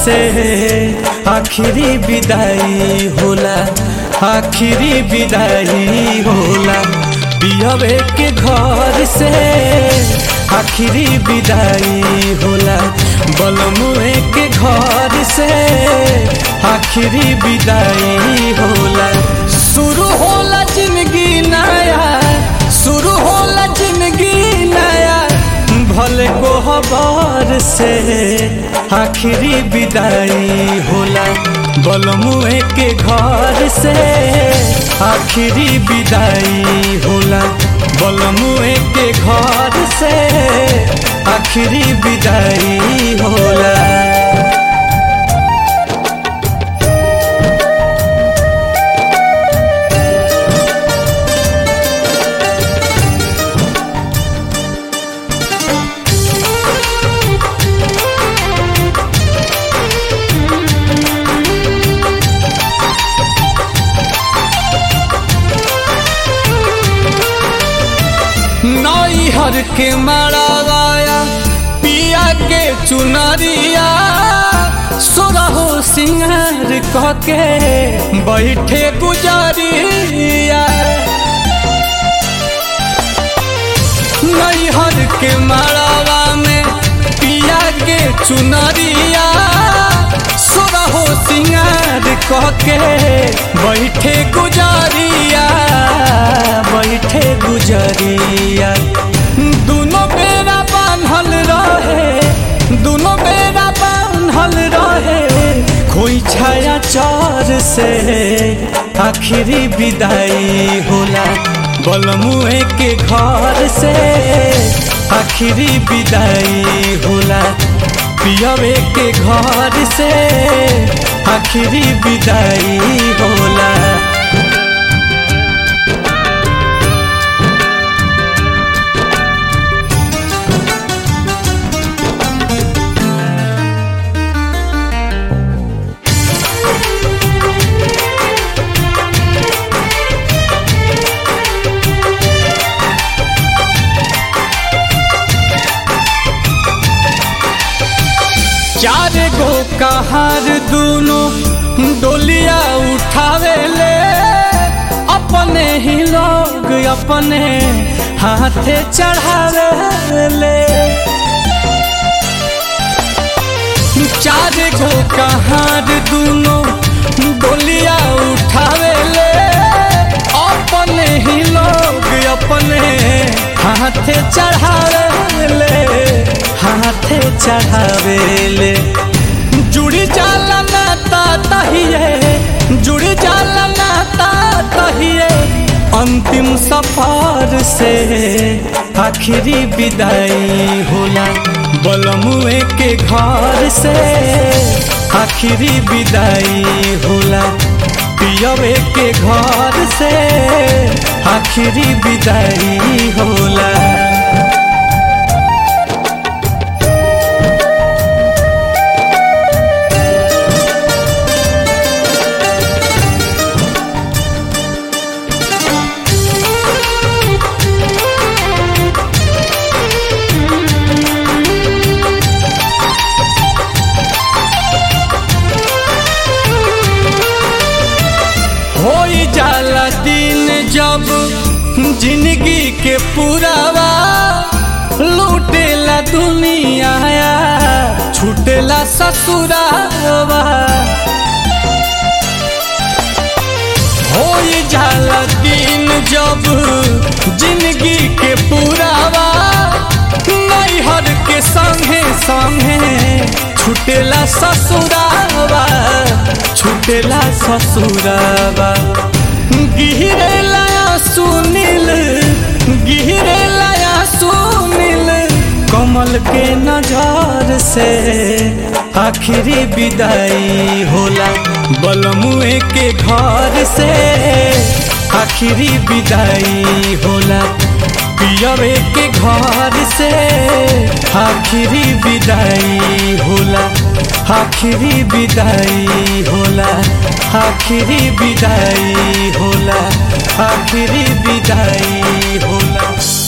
से आखिरी विदाई होला आखिरी विदाई होला पियवे के घर से आखिरी विदाई होला बलमुए के घर से आखिरी विदाई होला शुरू होला जिंदगी नया शुरू होला जिंदगी नया भले कोहबर से आखिरी विदाई होला बलमुए के घर से आखिरी विदाई होला बलमुए के घर से आखिरी विदाई होला नैहर के मड़ाया पिया के चुनरिया सोरहो सिंगार कह के बैठे गुजरिया नैहर के मड़ावा में पिया के चुनरिया सोरहो सिंगार कह के बैठे गुजरिया बैठे गुजरिया दोनों बेरा बांधल रहे दोनों बेरा बांधल रहे कोई छाया चौर से आखिरी विदाई होला बलमुए के घर से आखिरी विदाई होला पियवे के घर से आखिरी विदाई होला चार गो कहार दोनों डोलिया उठावे ले अपने ही लोग अपने हाथे चढ़ावे ले चार गो कहार दोनों डोलिया उठावे ले अपने ही लोग अपने हाथे चढ़ावे ले हाथे चढ़ावेले जुड़ी जाला नाता तहिए जुड़ी जाला नाता तहिए अंतिम सफर से आखिरी विदाई होला बलमुए के घर से आखिरी विदाई होला पियवे के घर से आखिरी विदाई होला होई जाला दिन जब जिंदगी के पुरावा लूटेला दुनिया छूटेला ससुरावा होई जाला दिन जब जिंदगी के पुरावा नैहर के संगे संगे छूटेला ससुरावा छूटेला ससुरावा गिरेला सुनील गिरेला सुनील कमल के नजर से आखिरी विदाई होला बलमुए के घर से आखिरी विदाई होला पियवे के घर से आखिरी विदाई होला आखिरी विदाई होला आखिरी विदाई होला आखिरी विदाई होला